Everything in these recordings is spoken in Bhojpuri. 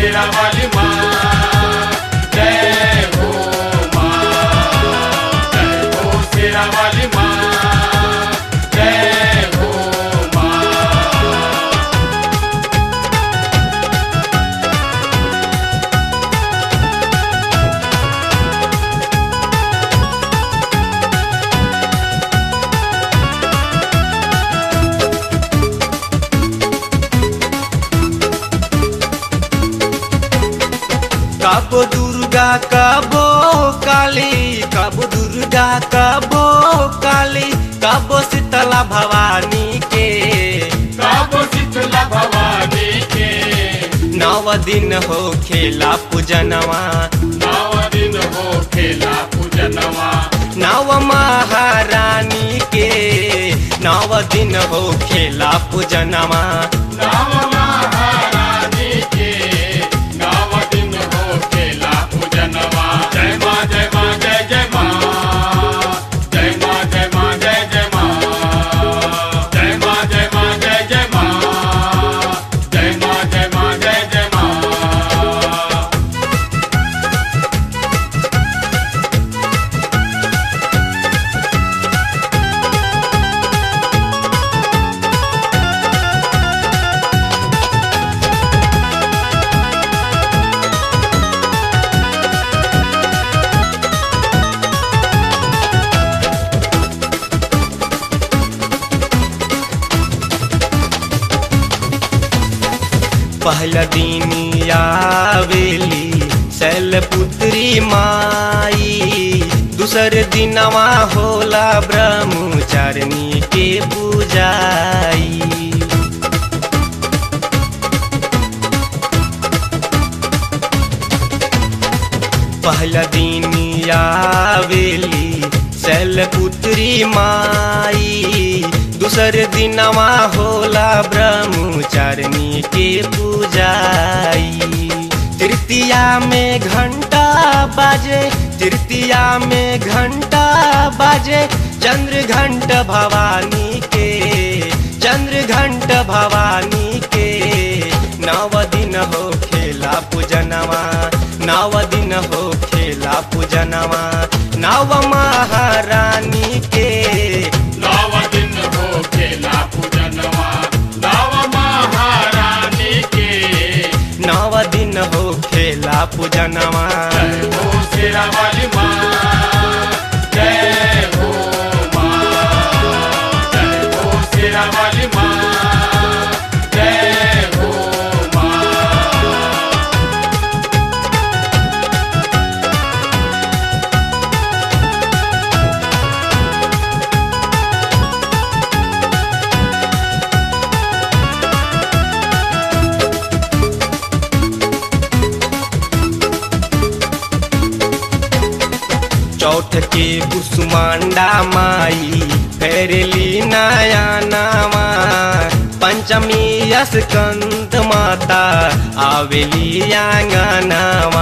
शेरा वाली माँ जय हो माँ जय हो शेरा वाली माँ जय हो माँ कबो दुर्गा कबो काली कबो दुर्गा कबो काली कबो शीतला भवानी के काबो शीतला भवानी के नव दिन हो खेला पूजनवा नव दिन हो खेला पूजनवा नव महारानी के नव दिन हो खेला पूजनवा नव महारानी के नव दिन हो खेला पूजनवा जय माँ जय माँ जय जय माँ जय माँ जय माँ जय जय माँ जय माँ जय माँ जय जय माँ जय माँ जय माँ जय जय माँ पहला दिन आवेली शैलपुत्री माई दूसर दिनवा होला ब्रह्मचारिणी के पूजाई पहला दिन आवेली शैलपुत्री माई दूसर दिनवा होला ब्रह्मचारिणी के पूजाई तृतीया में घंटा बाजे तृतीया में घंटा बाजे चंद्र घंट भवानी के चंद्र घंट भवानी के नव दिन हो खेला पूजनवा नव दिन हो खेला पूजनवा नव महारानी के नव दिन हो खेला पूजनवा नव महारानी के नव दिन हो खेला पूजनवा जय हो शेरा वाली माँ जय हो माँ जय हो शेरा वाली माँ जय हो माँ चौथ के कुसुमांडा माई फेरली नया नामा पंचमी स्कंद माता आवेली आंगनावा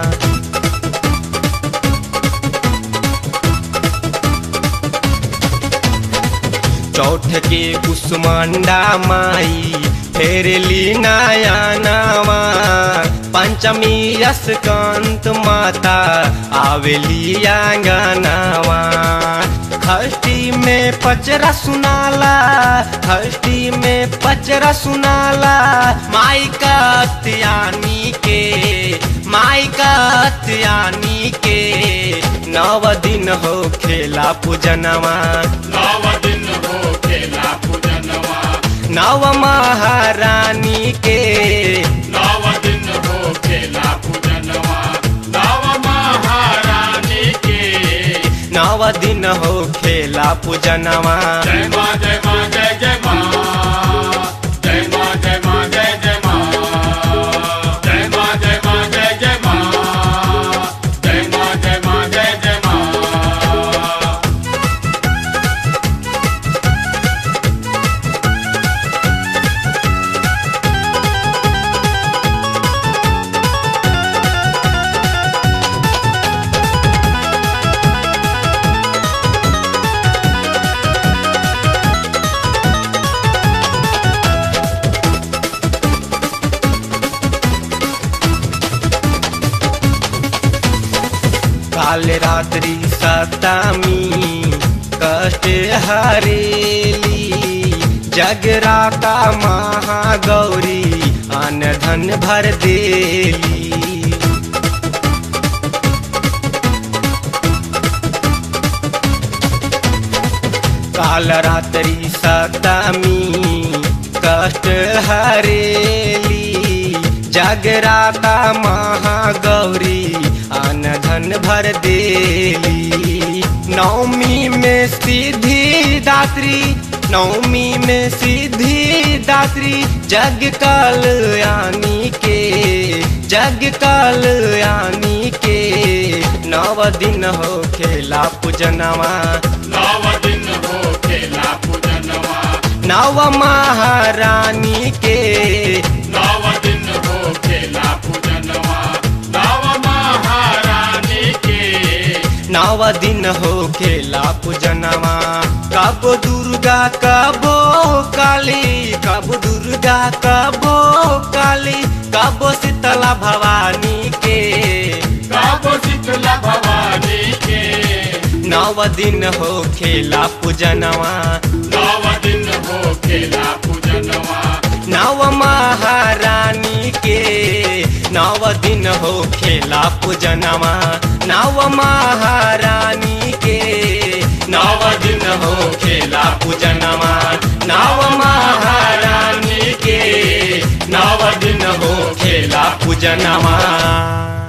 चौथ के कुसुमांडा माई फेरली नया नामा पंचमी स्कंत माता आवेली आंगनावा खष्टी में पचरा सुनाला खष्टी में पचरा सुनाला माई का त्यानी के माई का त्यानी के नव दिन हो खेला पूजनवा नव दिन हो खेला पूजनवा नव महारानी के नव दिन हो खेला पूजनवा नव महारानी के नव दिन हो खेला पूजनवा जय माँ जय माँ जय जय माँ जय माँ जय माँ जय जय माँ जय माँ जय माँ जय जय माँ जय माँ जय माँ जय जय माँ काल रात्रि सतमी कष्ट हरेली जगराता महागौरी अन धन भर देली काल रात्रि सतमी कष्ट हरेली जगराता महागौरी अन धन भर देली नवमी में सिद्धि दात्री नवमी में सिद्धि दात्री जग कल्याणी के जग कल्याणी के नव दिन हो खेला पूजनवा नव दिन हो खेला पूजनवा नव महारानी के नव दिन हो खेला पूजनवा नव महारानी के नव दिन हो खेला पूजनवा कब दुर्गा कबो काली कब दुर्गा कबो काली कब शीतला भवानी के काबो शीतला भवानी के नव दिन हो खेला पूजनवा नव दिन हो खेला पूजनवा नव महारानी के नव दिन हो खेला पूजनवा नव महारानी के नव दिन हो खेला पूजनवा नव महारानी के नव दिन हो खेला पूजनवा